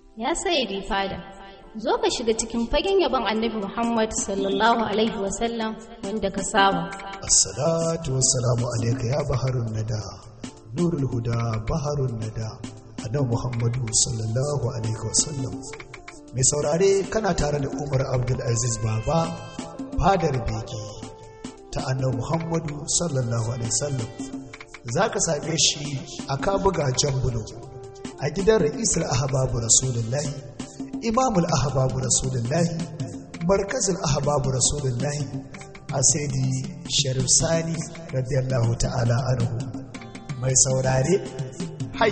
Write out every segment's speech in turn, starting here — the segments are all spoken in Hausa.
Ya sayyidi fada, zo ka shiga cikin fagen yabon annabi Muhammad sallallahu Alaihi wasallam wanda ka saba. Assalatu wassalamu alaika ya baharun nada, nurul huda baharun nada, annabi Muhammadu sallallahu Alaihi wasallam. Mai saurare kana tare da Umar Abdulaziz Baba, fadar bege ta annabi Muhammadu sallallahu Alaihi wasallam. Za ka same shi a kabuga jambulo a gidan ra'isar ahababu rasulullahi imamul ahababu rasulullahi markazin ahababu rasulullahi a saidi sharif sani radiyallahu ta'ala anhu mai saurare hai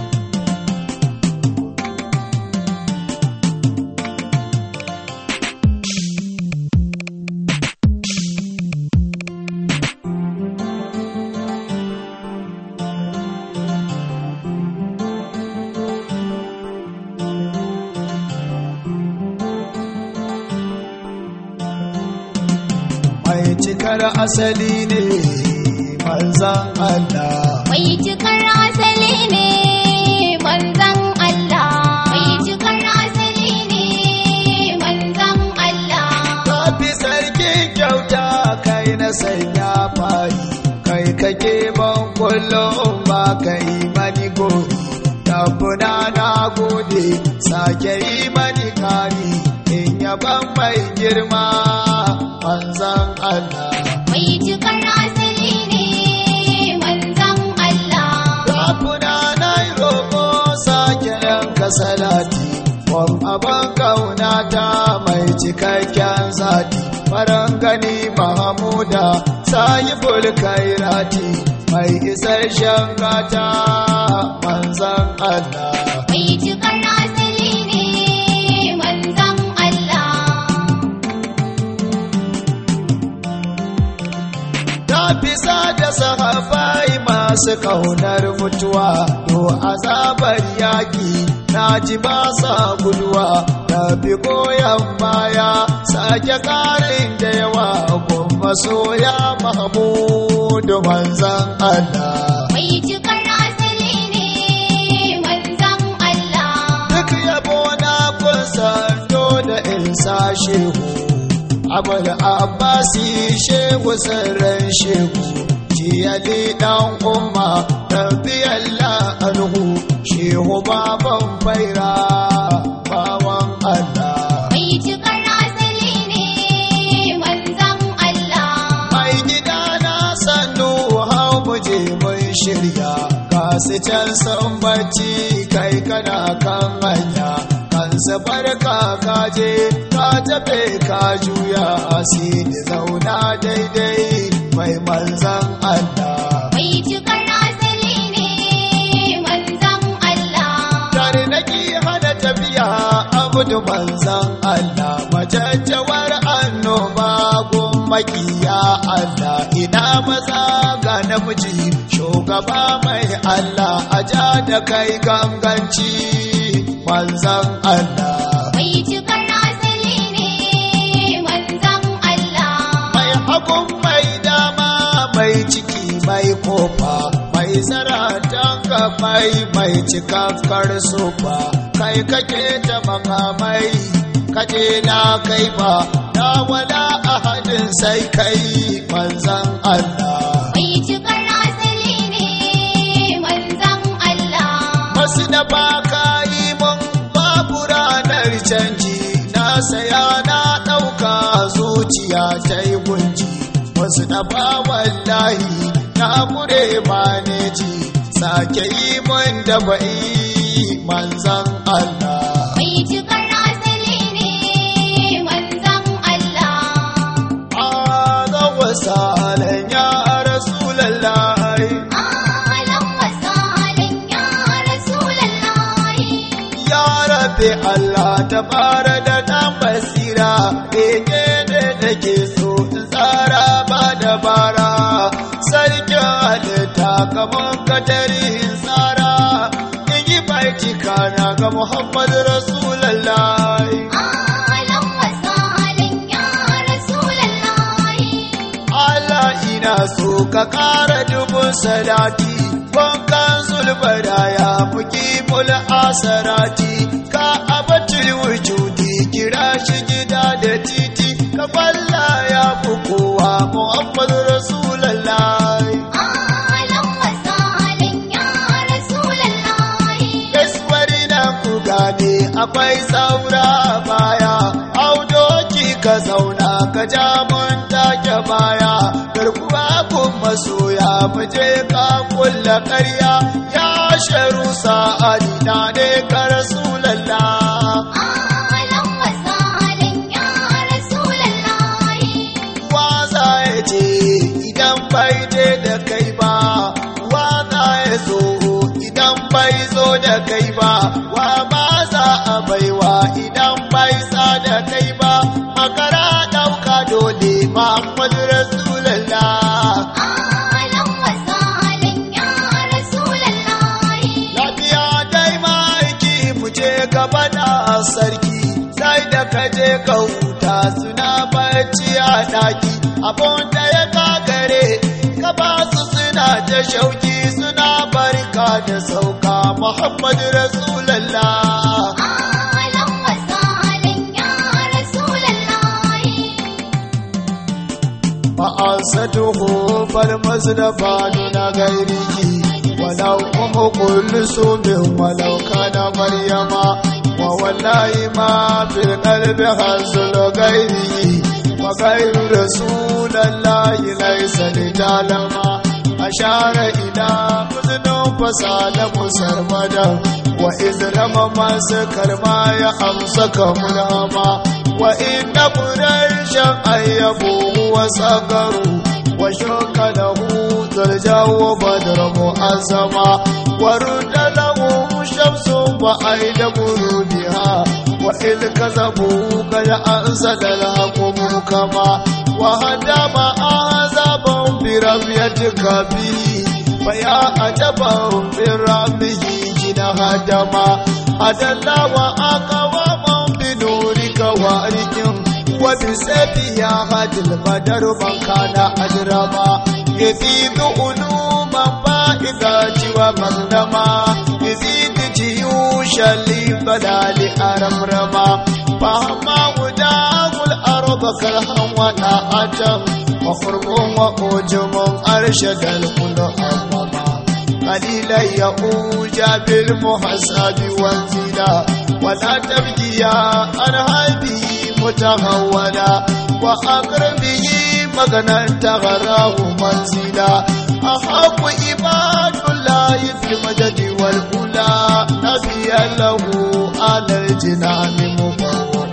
mai cikar asali ne manzan Allah Mai cikar asali ne manzan Allah. Mai cikar asali ne manzan Allah. Kafi sarki kyauta kai na sanya fayi kai kake ban kullum ba kai mani gori tabbuna na gode sake yi mani kari in yaban mai girma manzan Allah Mai cikar asali ne manzan Allah. Rafuna na yi roƙo sake yanka salati, wan abin ƙaunata mai cikakken zati, faran gani Mahamuda sayi bulkairati, mai isasshen gata manzan Allah. Mai cikar asali ne manzan Allah. Ta fisa da sahabai masu ƙaunar mutuwa, to azabar yaƙi na ji ba sa guduwa, ta fi goyon baya sake ƙarin da yawa kuma soya Mahmudu manzan Allah. Mai cikar asali ne manzan Allah. Duk yabo na kusa da insa shehu, abul abbasi shehu sirrin shehu, jiyali ɗan umma rabiyalla anhu, shehu baban faira bawan Allah. Mai cikar asali ne manzan Allah. Mai gida na sannu hau muje mun shirya ga su can sun bacci kai kana kan hanya kansa barka ka je ka tafe ka juya asiri zauna daidai mai manzan Allah. Mai cikar asali ne manzan Allah. Tare nake hana tafiya abudu manzan Allah majajjawar annoba gun makiya Allah ina maza ga namiji shugaba mai Allah a ja da kai ganganci manzan Allah. Mai cikar asali ne manzan Allah. Mai hagun mai dama mai ciki mai kofa mai zaratan mai mai cikakkar sofa kai kake ta makamai kaje na kai ba na wala ahadin sai kai manzan Allah. Mai cikar asali ne manzan Allah. Masu da ba ka yi mun babu ranar canji na saya na ɗauka zuciya ta yi gunji wasu da ba wallahi na kure maneji sake yi mun da ba'i manzan Allah. Mai cikar asali ne manzan Allah. Azan wasa ya Rasulallah. Alan wasalin ya Rasulallahi. Ya rabe Allah ta fara da ɗan basira, eke ne da ke so in tsara ba dabara, sarkin halitta kamar katari in tsara, in yi baitika na ga Muhammadu Rasulallah. Alan wasalin ya Rasulallahi. Allah ina so ka ƙara dubun salati wankan zulbada ya muki mul asarati ka fi kowa Muhammadu Rasulallah Alam wasalan ya Rasulallah Gaisuwari na ku gane akwai saura baya audoki ka zauna ka ja mun take baya garkuwa kun masoya mu je ka kulla ƙarya ya sharu sa'adi na ne ka Rasulallah Alam wasalan ya Rasulallah waza ya ce idan bai je da kai ba waza ya zo idan bai zo da kai ba wa ba za a baiwa idan bai sa da kai ba makara ɗauka dole Muhammadu Rasulallah Alam wasalan ya Rasulallah lafiya dai ma'aiki mu je gaba da sarki sai da ka je ka huta suna bacci a daki abun da ya kagare ka ba su suna ta shauki suna barka da sauka muhammadu rasulallah Alam wasalan ya Rasulallah فأنسته فالمصطفى دون غيره ولو أم كلثوم ولو كان مريم ووالله ما في القلب حصل غيره وغير رسول الله ليس لتعلم أشار إلى أذن فسال مسرمدا وإذ رمى ما سكر ما يأمسك ملهما وإن قريشا أيبوه وسكروا وشك له درجا وبدر مؤزما ورد له شمس وأيد برودها وإذ كذبوا قد أنزل الحكم كما وهدم أعزابهم برميتك به فيا عجبا من ربه جنا هدما أدلى وأقوام بنورك وارجم وبسبي يا هد البدر من كان أجرما يزيد علوما فائدة ومغنما يزيد جيوشا لبلال أرمرما فهما وداه الأرض كرها وناعة وقرب وأجم أرشد الكل أمما قليلا يؤوج بالمحسب والزنا ولا تبكي عن هذه متهونا وأقرب به مغنى تغراه منزلا أحق عباد الله في المدد والأولى نبيا له على الجنان مبوق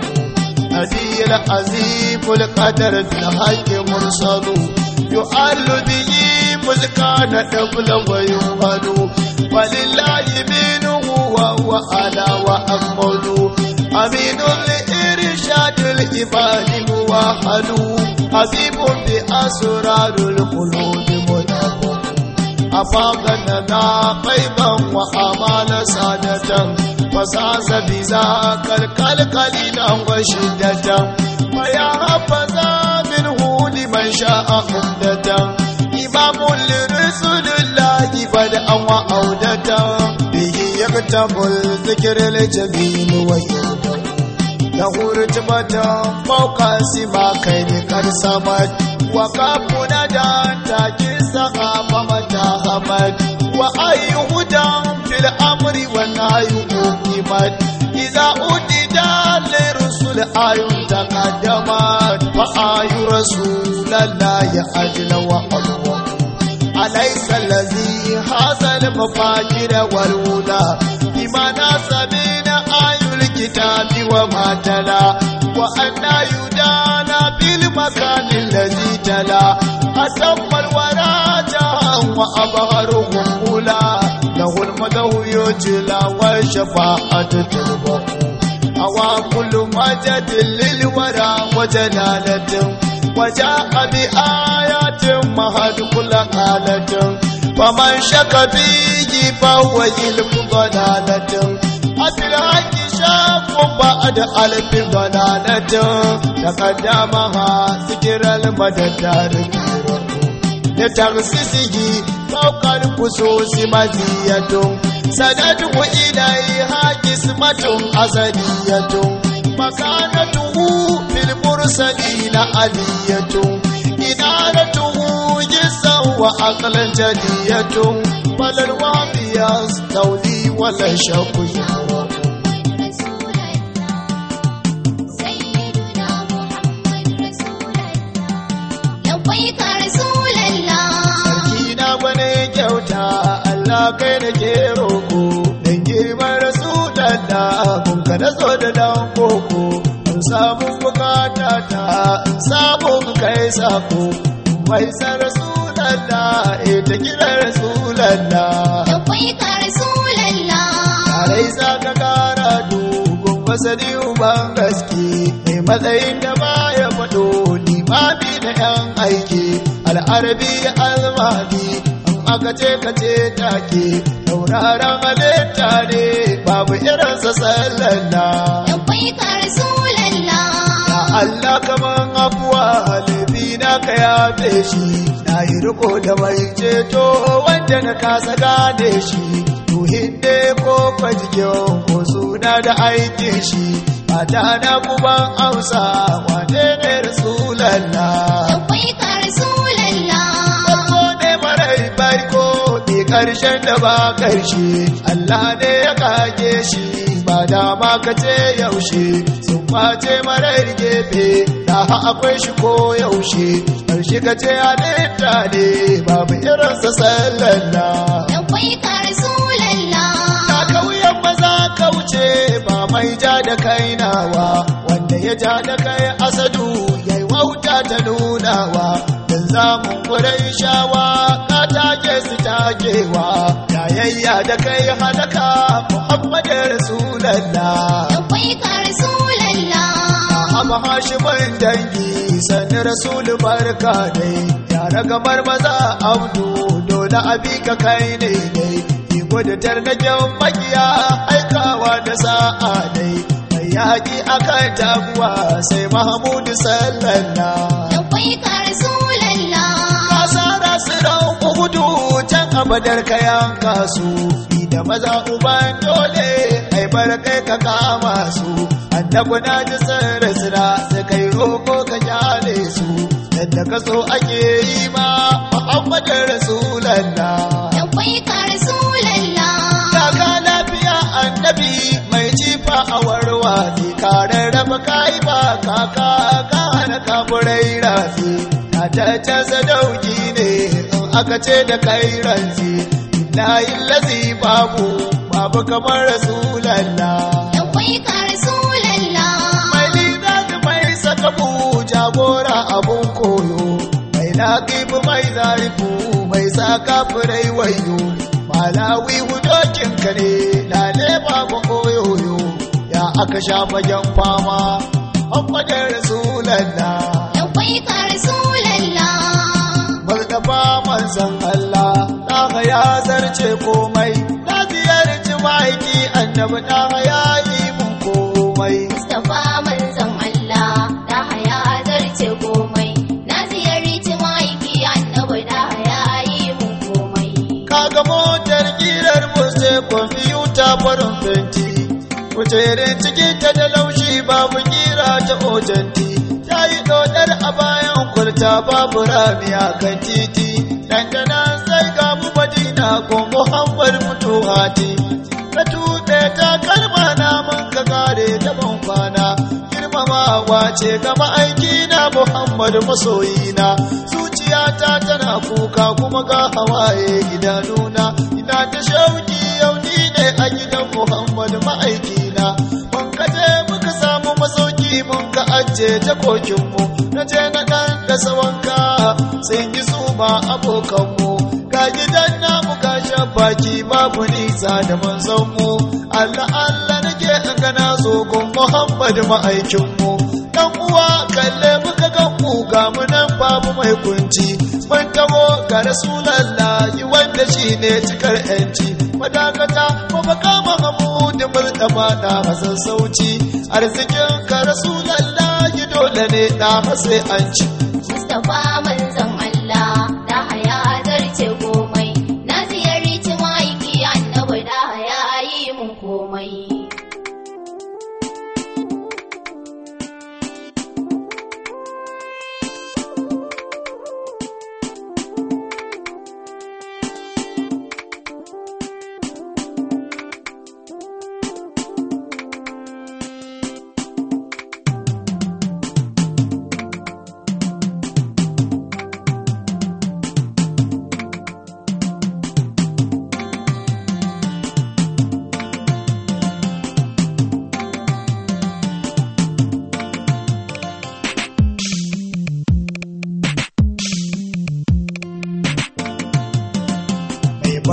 هدي العظيم القدر في الحق مرسل يعل به ملكان قبل ويمهد ولله منه وهو على وأكمل أمين لإرشاد العباد موحد حبيب بأسرار القلوب منبه أفاقنا قيبا وأمال سادة فساس بذاك القلقليلا وشدة ويا حفظا منه لمن شاء عمدة إمام لرسول الله بدءا وعودة به يكتب الذكر الجميل ويهدى له رتبة فوق سما كين قد سمت وكافنا دان تاكي السخافة متى همت وأي هدى في الأمر والنهي أقيمت إذا أدد لرسل آي تقدمت فآي رسول الله أجل وأدوى أليس الذي هذا المفاجر والهدى بما ناسبين آي الكتاب وما تلا وأن يدانا بالمكان الذي تلا أتم الورى جاء وأبهرهم أولى له المدو يجلى والشفاعة تربه أوى كل مجد للورى وجلالة وجاء بآيات مهد كل قالة فمن شك فيه فهو علم ضلالة أفي الحق شاف بعد ألف ضلالة تقدمها ذكر المدد لتغسسه فوق الخصوص مزية سندعو إليها قسمة أزلية مكانته في المرسلين علية إنارته جسا وعقلا جدية فلا الوعي يستولي ولا شك يفرق محمد رسول الله سيدنا محمد رسول الله لبيك رسول الله sarki na gwani kyauta Allah kai da ke roko dan girman rasulallah kun ka da zo da dan koko in samu bukata ta in samu kai sako mai san rasulallah ita kira rasulallah لبيك رسول الله Tarai za ka kara dogon masani uban gaske mai matsayin da ba ya faɗo limami na ‘yan aiki al'arabi almadi in aka ce ka ce take tauraron halitta ne babu irinsa sallallahu لبيك رسول الله Ya Allah kaman afuwa laifi na ka yafe shi na yi riko da mai ceto wanda na kasa gane shi ruhin ne ko kwajikin ko suna da aikin shi mata na kuban amsa wane ne rasulallah لبيك رسول الله farko ne marai farko ne karshen da ba karshe Allah ne ya kage shi ba dama ka ce yaushe sun face marar gefe da ha akwai shi ko yaushe karshe ka ce halitta ne babu irinsa sallallah لبيك رسول الله na kauyen maza kauce ba mai ja da kai nawa wanda ya ja da kai asadu yayi wauta ta nunawa dan zamun kurai shawa ka take su takewa yayayya da kai halaka muhammadu rasulallah لبيك رسول الله Abu Hashimin dangi sani Rasulu barka dai yara gamar maza abdu dole abi ka kai ne dai iko da tarnaken makiya aikawa da sa'a dai mai yaƙi akan taguwa sai Mahmudu sallallahu لبيك رسول الله kasara su rauku hudu can abadar kayan kasu da maza uban dole ai bar kai ka kama su annabi na ji sirri sira sai kai roko ka kyale su yadda ka so ake yi ma muhammadin rasulallah لبيك رسول الله Kaka lafiya annabi mai jifa a warwa ne kare raba kai ba kaka ka hana kafurai rafi na ta sadauki ne in aka ce da kai ranzi billahi lazi babu babu kamar rasulallah لبيك رسول الله mai lidafi mai sakabu jagora abun koyo mai laƙibu mai zarifu mai saka furai wayo malawi hudokinka ne lale babu koyoyo ya aka sha fagen fama Muhammadin Rasulallah لبيك رسول الله Mustapha manzon Allah ɗaha ya zarce komai na ziyarci ma'aiki annabi ɗaha ya yi mun komai Mustapha manzon Allah da haya zarce komai na ziyarci ma'aiki annabi da haya yi mun komai kaga motar kirar sai kwamfuta farin fenti kujerin cikin ta da laushi babu kira ta ojanti ta yi dodar a bayan kurta babu rami a kan titi dandana sai ga mu madina ko muhammad mutuhati ka tuɗe ta kalma na mun ka kare ta ban kwana girmamawa ce ga ma'aiki na muhammad masoyina zuciyata tana kuka kuma ga hawaye idanuna ina ta shauki yau ni ne a gidan muhammad ma'aikina mun ka je muka samu masauki mun ka ajiye jakokinmu na je na ɗan da sawanka sun yi su ma abokanmu ga gidan namu ga baki babu nisa da manzonmu Allah Allah nake in gana zo gun Muhammad ma'aikinmu dan uwa kalle muka ga mu ga mu nan babu mai kunci mun taho ga rasulullahi wanda shine cikar yanci madakata mu baka Muhammadu murtaba da hasan sauci arzikin ka rasulullahi dole ne da sai an ci Mustapha manzon Allah da haya zarce komai na ziyarci ma'aiki annabi da haya yi mun komai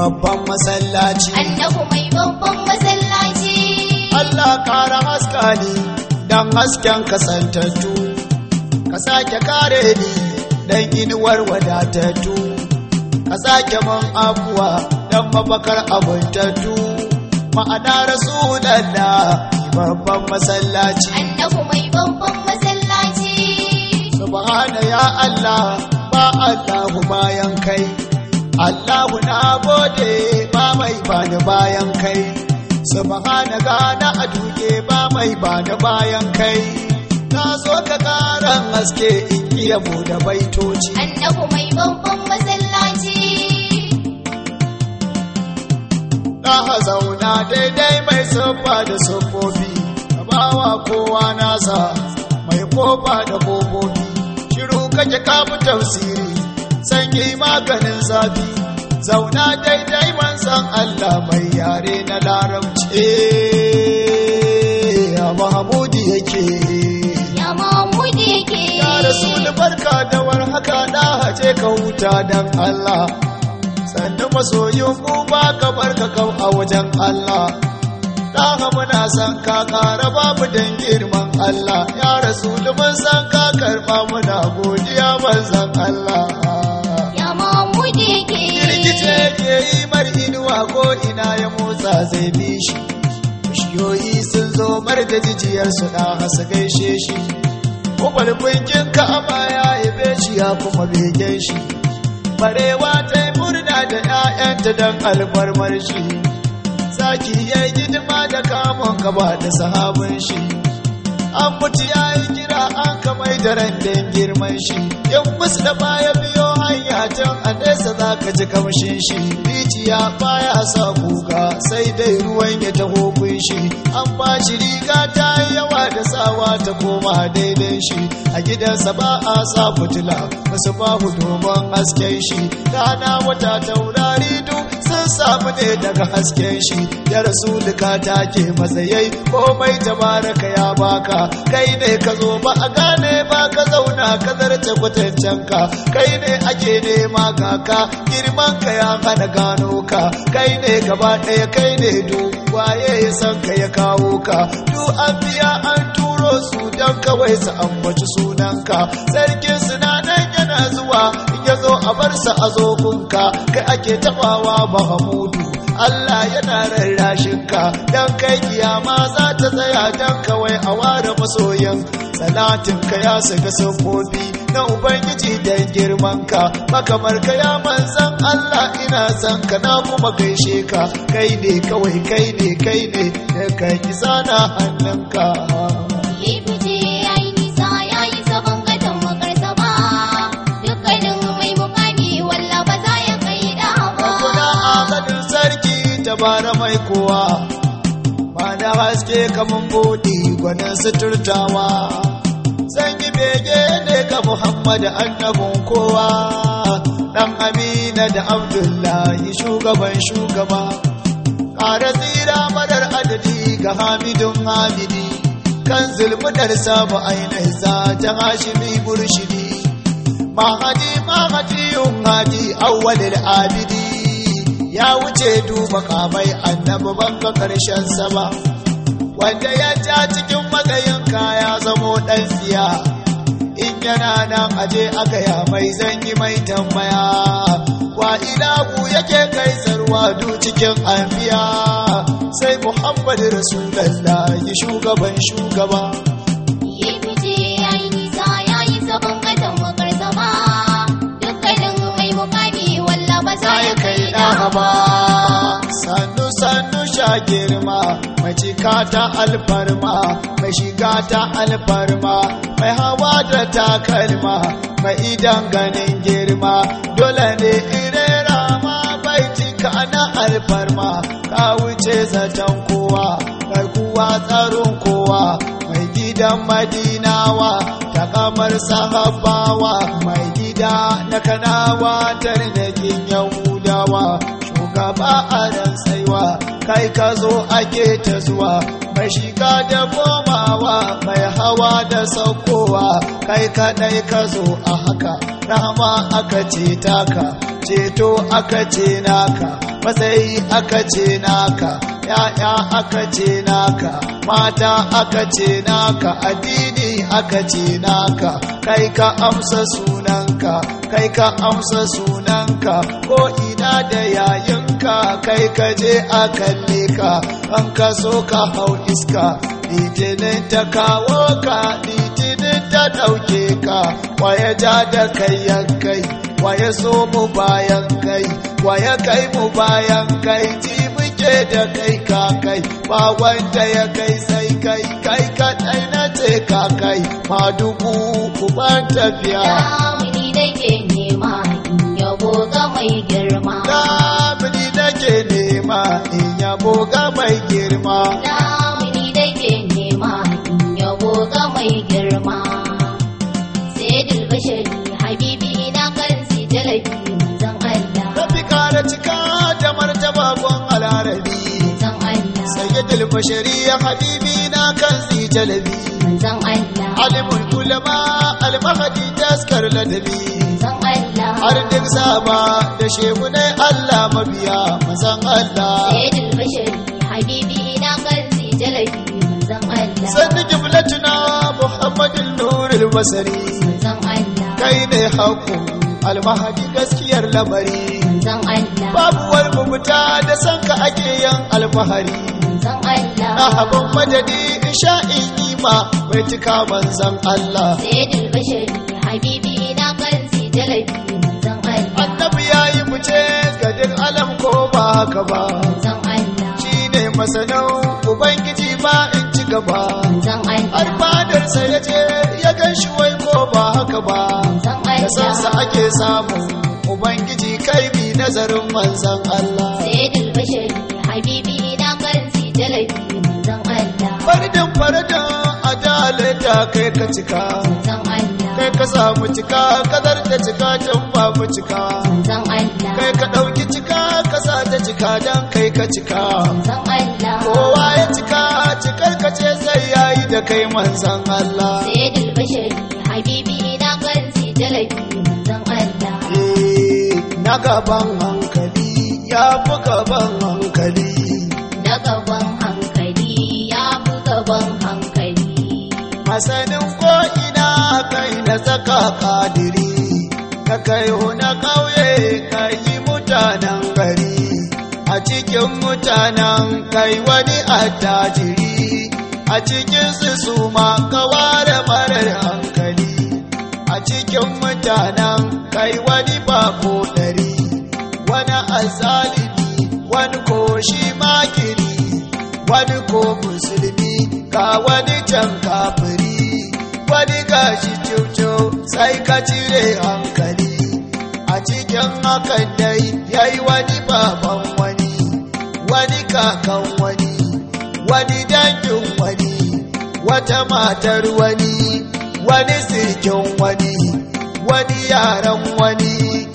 babban masallaci annabi mai babban masallaci Allah kara haska ni dan hasken kasantattu ka sake kare ni dan inuwar wadatattu ka sake man abuwa dan mafakar abuntattu ma'ana rasulallah babban masallaci annabi mai babban masallaci subhana ya Allah ba Allahu bayan kai Allahu na gode ba mai bani bayan kai subhana gana a duke ba mai bani bayan kai na so ka karan haske in iya bude baitoci annabi mai babban masallaci na zauna daidai mai siffa da siffofi ka bawa kowa nasa mai kofa da kofofi shiru kake kafi tafsiri sanyi maganin zafi zauna daidai manzan Allah mai yare na larabci ya mahamudi yake ya mahmudi yake ya rasul barka da warhaka na hace ka huta dan Allah sannan masoyin mu ba ka barka kau a wajen Allah Ɗaha muna san ka ƙara babu dan girman Allah ya rasul mun san ka karɓa muna godiya manzan Allah ya mahmudi yake Girgice ke yi mar inuwa ko ina ya motsa zai bi shi bishiyoyi sun zo mar da jijiyarsu na hasa gaishe shi Kwalkwinkin ka'aba ya yabe shi ya kuma begen shi barewa ta yi murna da ‘ya'yanta don alfarmar shi zaki ya yi hidima da kamun gaba da sahabin shi an mutu ya yi kira an kamai da randin girman shi in musu da baya biyo hanya can a nesa za ka ji kamshin shi rijiya baya sa kuka sai dai ruwan ya taho kun shi an ba shi riga ta yi yawa da sawa ta koma daidai shi a gidansa ba a sa fitila wasu babu domin hasken shi rana wata taurari duk sun samu ne daga hasken shi ya rasulika ta ke matsayai komai tabaraka ya baka kai ne ka zo ba a gane ba ka zauna ka zarce kwatancen ka kai ne ake nema kaka girman ka ya hana gano ka kai ne gaba ɗaya kai ne du waye ya san ka ya kawo ka du an biya an turo su don kawai su ambaci sunanka sarkin sinanan yana zuwa in ya zo a bar sa a zogunka kai ake tabawa mahamudu Allah yana rarrashin ka dan kai kiyama za ta tsaya dan kawai a ware masoyan salatin ka ya saka sabbobi na ubangiji dan girman ka makamar ka ya manzan Allah ina san ka na kuma gaishe ka kai ne kawai kai ne kai ne da kai kisa na hannunka Lifice ya yi nisa ya yi sabon gadon makarsa ba, dukkanin mai mukami walla ba za ya kai da Kuna ba. agadin sarki dabara mai kowa ba da haske kamun buɗi gwanin suturtawa zan yi bege ne ga Muhammad annabin kowa ɗan Amina da Abdullahi shugaban shugaba ƙara tsira madar adadi ga Hamidun Hamidi kan zulmudar samu ainihin za ta hashimi burshidi mahadi mahadi yun hadi awwalil abidi ya wuce duba kamai annabi banga karshen sama wanda ya ja cikin matsayin kaya zamo dan tsiya in yana nan aje aka ya mai zanyi mai tambaya wa ilahu yake kai sarwa du cikin anbiya sai muhammad rasulallah shugaban shugaba Lifice ya yi nisa ya yi sabon gadon makarsa ba, dukkanin mai mukami walla ba za ya kai da ba. sannu sannu sha girma mai cika ta alfarma mai shiga ta alfarma mai hawa da takalma mai idan ganin girma dole ne irera ma bai cika na alfarma ka wuce zaton kowa garkuwa tsaron kowa mai gidan madinawa ta kamar sahabawa mai gida na kanawa tarnakin yahudawa shugaba a ran tsaiwa kai ka zo ake ta zuwa mai shiga da goma kamawa mai hawa da saukowa kai kadai ka zo a haka rahama aka ce taka ceto aka ce naka matsayi aka ce naka ya'ya aka ce naka mata aka ce naka addini aka ce naka kai ka amsa sunanka kai ka amsa sunanka ko ina da yayinka kai ka je a kalle ka an ka so ka hau iska litinin ta kawo ka litinin ta ɗauke ka waya ja da kai yankai waya so mu bayan kai waya kai mu bayan kai ji muke da kai ka kai ba wanda ya kai sai kai kai kaɗai na ce ka kai ma dubu kuban tafiya Damuni nake nema in yabo ga mai girma. Damini nake nema in yabo ga mai girma Damuni nake nema in yabo ga mai girma. Sayyidul bashari habibi na kan si jalabi manzon Allah. Rafi kara cika da martaba gon alarabi Manzon Allah. Sayyidul bashari ya habibi na kan si jalabi Manzon Allah. Alimul ulama almahadi taskar ladabi Manzon Allah. Har duk sama da shehunai Allah mabiya mazan Allah Sayyidul bashari habibi na kan si jalabi manzon Allah. Sannu jimlatuna Muhammadin Nurul Basari Manzon Allah. kai ne haƙo almahadi gaskiyar lamari Manzon Allah. babu wani mubuta da san ka ake yin alfahari Manzon Allah. na abin madadi in sha in yi ma bai cika manzan Allah Sayyidul bashari habibi na kan si jalabi manzon Allah. annabi ya yi fice ga duk alam ko ba haka ba Manzon Allah. shi ne masanin ubangiji ba in ci gaba Manzon Allah. alfadarsa ya ce ya gan shi wai ko ba haka ba Manzon da sansa Allah. ake samu ubangiji kai bi nazarin manzan Allah Sayyidul bashari habibi na kan si jalabi manzon Allah. faridin faridin adalata kai ka cika Manzon Allah. kai ka samu cika kadar da cika can babu cika Manzon Allah. kai ka ɗauki cika ka sa ta cika dan kai ka cika Manzon Allah. kowa ya cika cikar ka ce sai yayi da kai manzan Allah Sayyidul bashari habibi na kan si jalabi manzon Allah. Eh, na gaban hankali ya fi gaban hankali Na gaban hankali ya fi gaban hankali. masanin ko'ina kai na saka kadiri ka kai na ƙauye ka yi mutanen gari a cikin mutanen kai wani attajiri a cikin su su ma ka ware marar hankali a cikin mutanen kai wani bako ɗari wani azalimi wani ko shi makiri wani ko musulmi ga wani can kafiri wani gashi cucu sai ka cire hankali a cikin hakan dai yayi wani baban wani wani kakan wani wani dangin wani wata matar wani wani sirkin wani wani yaran wani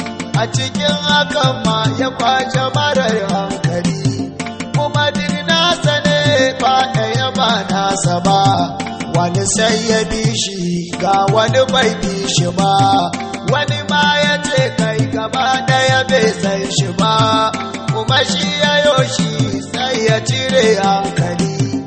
a cikin hakan ma ya kwace marar hankali kuma duk nasa ne ba ɗaya ba nasa ba wani sai ya bi shi ga wani bai bi shi ba wani ma ya ce kai gaba ɗaya bai san shi ba kuma shi ya yoshi sai ya cire hankali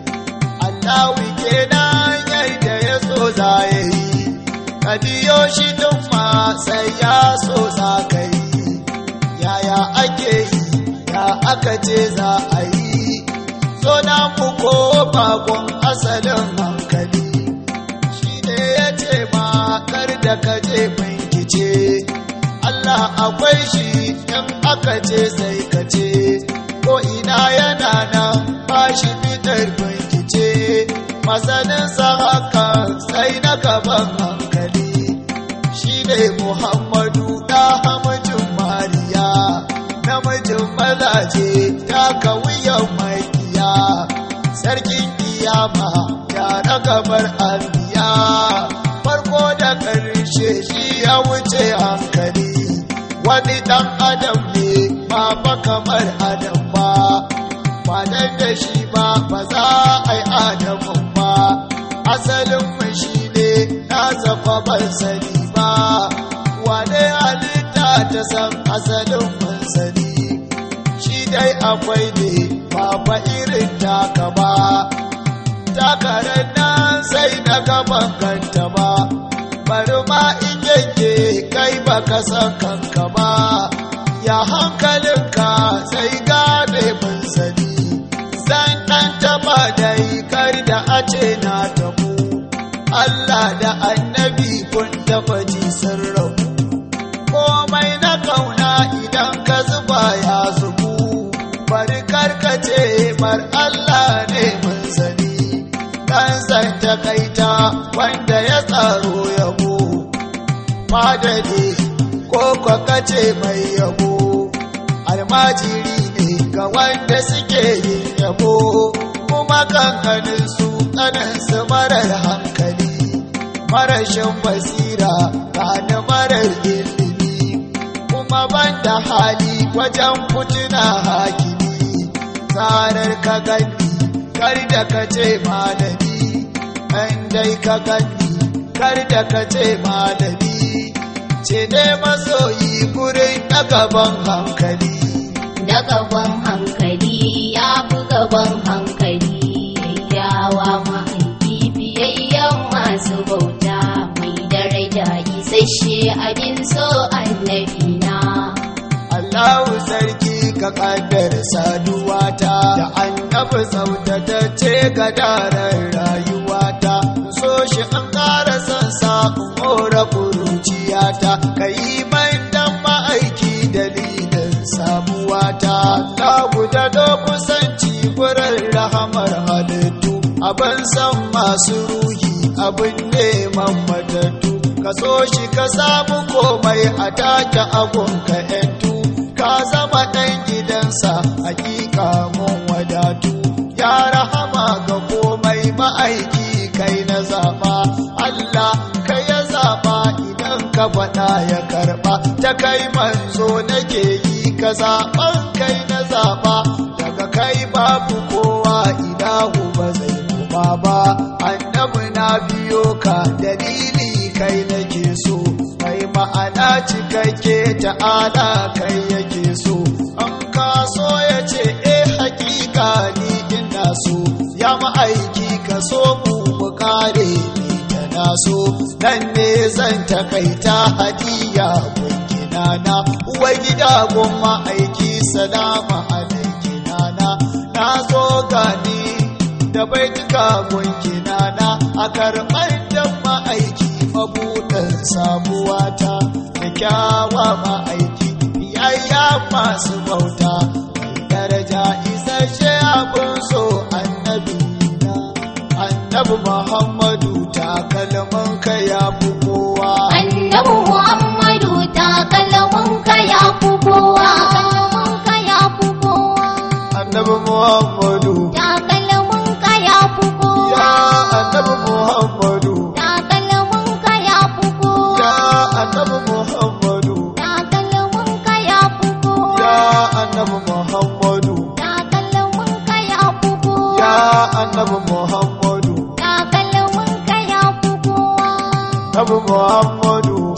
Allahu kenan yadda ya so za ya yi ka biyo shi duk ma sai ya so za ka yi yaya ake yi ya aka ce za a yi so na mu ko bakon asalin hankali shi ne ya ce ma kar da ka je bincike Allah akwai shi in aka ce sai ka ce ko ina yana nan ba shi fitar bincike masanin sa haka sai na gaban hankali shi ne Muhammadu da hamajin Mariya namijin mazaje ta wuyan makiya sarkin kiyama ya na gabar anbiya farko da ƙarshe shi ya wuce hankali wani ɗan adam ne ba fa kamar adam ba ba dan da shi ba ba za a yi adamun ba kuwa ban sani ba wane halitta ta san asalin mun sani shi dai akwai ne ba fa irin taka ba takarar nan sai na gaban kanta ba bari ma in yanke kai baka san kanka ba ya hankalinka sai gane mun sani zan ɗan taɓa dai kar da a ce na tabu Allah da annabi kun taɓa ji sun rabu komai na kauna idan ka zuba ya zubu bari karkace mar Allah ne mun sani dan san takaita wanda ya tsaro yabo madadi ko kwakace mai yabo almajiri ne ga wanda suke yin yabo kuma kankanin su su marar hankali marashin basira gane marar ilimi kuma banda hali wajen fituna hakimi tsarar ka gani kar da ka ce malami ɗan dai ka gani kar da ka ce malami ce ne masoyi gurin na gaban hankali da gaban hankali ya fi gaban hankali yawa ma'aiki biyayyen masu bauta mai daraja isasshe abin so annabi na Allahu sarki ka kaddar saduwata da annabi tsaftatacce ga daren rayuwata so shi an ƙara son sa mora kuruciyata ka yi man dan ma'aiki dalilin samuwata Allahu da do kusanci gurin rahamar halittu abin san masu ruhi abin neman matattu ka so shi ka samu komai a take agunka 'yantu ka zama ɗan gidansa hakika mun wadatu ya rahama ga komai ma'aiki kai na zaɓa Allah kai ya zaɓa idan ka faɗa ya karɓa ta kai manzo nake yi ka zaɓan kai na zaɓa daga kai babu kowa idahu ba zai kuma ba annabi na biyo ka dalili kai nake so kai ma'ana cikakke ta'ala kai yake so an ka so ya ce eh hakika ni ina so ya ma'aiki ka so mu mu kare ni ta na so nan ne zan takaita hadiya gungina na uwar gida gun ma'aiki salama alaikina na na zo gani da baituka gungina na a karɓar dan ma'aiki mabuɗin samuwata da kyawa ma'aiki biyayya masu bauta mai daraja isasshe abin so annabi na annabi muhammadu takalmin ka ya fi kowa annabi muhammadu takalmin ka ya fi kowa takalmin ka ya fi kowa annabi muhammadu takalmin ka ya fi kowa ya annabi muhammadu takalmin ka ya fi kowa ya annabi muhammadu takalmin ka ya fi kowa ya annabi muhammadu takalmin ka ya fi kowa ya annabi muhammadu takalmin ka ya fi kowa annabi muhammadu